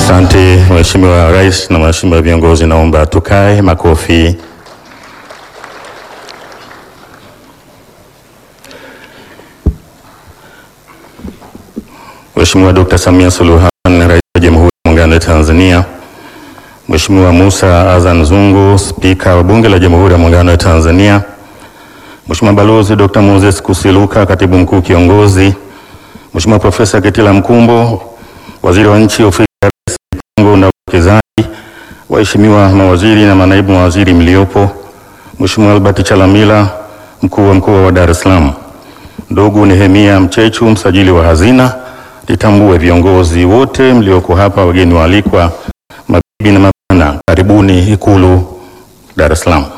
Asante Mheshimiwa Rais na Mheshimiwa viongozi, naomba tukae. Makofi. Mheshimiwa Dr. Samia Suluhu Hassan, Rais wa Jamhuri ya Muungano wa Tanzania, Mheshimiwa Musa Azan Zungu, Spika wa Bunge la Jamhuri ya Muungano wa Tanzania, Mheshimiwa Balozi Dr. Moses Kusiluka, Katibu Mkuu Kiongozi, Mheshimiwa Profesa Kitila Mkumbo, Waziri wa Nchi, Ofisi ya Rais, Mipango na Uwekezaji, waheshimiwa mawaziri na manaibu mawaziri mliopo, Mheshimiwa Albert Chalamila, Mkuu wa Mkoa wa Dar es Salaam, ndugu Nehemia Mchechu, Msajili wa Hazina, nitambue viongozi wote mlioko hapa, wageni waalikwa, mabibi na mabwana, karibuni Ikulu Dar es Salaam.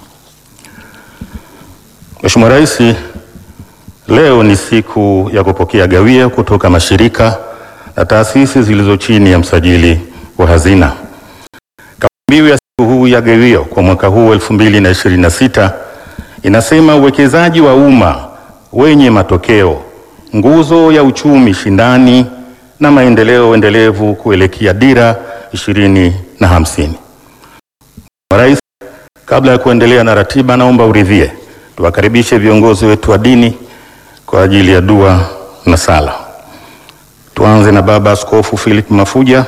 Mheshimiwa Rais, leo ni siku ya kupokea gawio kutoka mashirika na taasisi zilizo chini ya msajili wa hazina. Kauli mbiu ya siku huu ya gawio kwa mwaka huu 2026 inasema uwekezaji wa umma wenye matokeo, nguzo ya uchumi shindani na maendeleo endelevu kuelekea dira ishirini na hamsini. Rais, kabla ya kuendelea na ratiba, naomba uridhie tuwakaribishe viongozi wetu wa dini kwa ajili ya dua na sala. Tuanze na Baba Askofu Philip Mafuja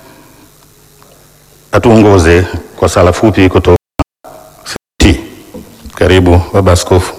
atuongoze kwa sala fupi kutoka CT. Karibu Baba Askofu.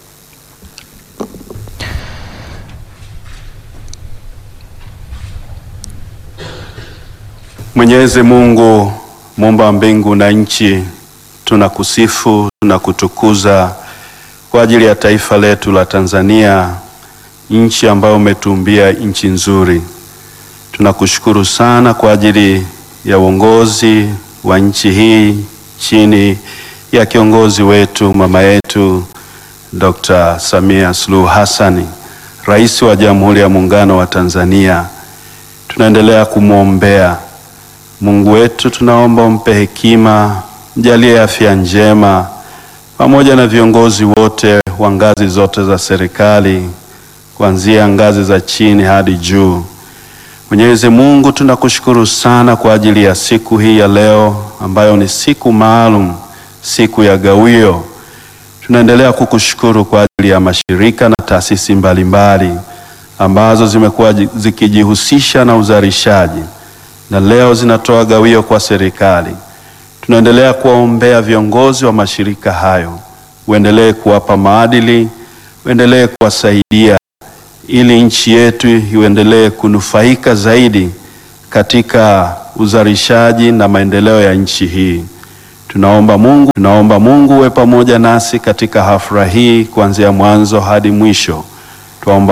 Mwenyezi Mungu muumba wa mbingu na nchi, tunakusifu, tunakutukuza kwa ajili ya taifa letu la Tanzania, nchi ambayo umetuumbia nchi nzuri. Tunakushukuru sana kwa ajili ya uongozi wa nchi hii chini ya kiongozi wetu mama yetu Dr. Samia Suluhu Hassan, Rais wa Jamhuri ya Muungano wa Tanzania. Tunaendelea kumwombea Mungu wetu, tunaomba umpe hekima, mjalie afya njema, pamoja na viongozi wote wa ngazi zote za serikali, kuanzia ngazi za chini hadi juu. Mwenyezi Mungu, tunakushukuru sana kwa ajili ya siku hii ya leo ambayo ni siku maalum, siku ya gawio. Tunaendelea kukushukuru kwa ajili ya mashirika na taasisi mbalimbali ambazo zimekuwa zikijihusisha na uzalishaji na leo zinatoa gawio kwa serikali. Tunaendelea kuwaombea viongozi wa mashirika hayo, uendelee kuwapa maadili, uendelee kuwasaidia ili nchi yetu iendelee kunufaika zaidi katika uzalishaji na maendeleo ya nchi hii. Tunaomba Mungu, tunaomba Mungu uwe pamoja nasi katika hafla hii kuanzia mwanzo hadi mwisho. Tuomba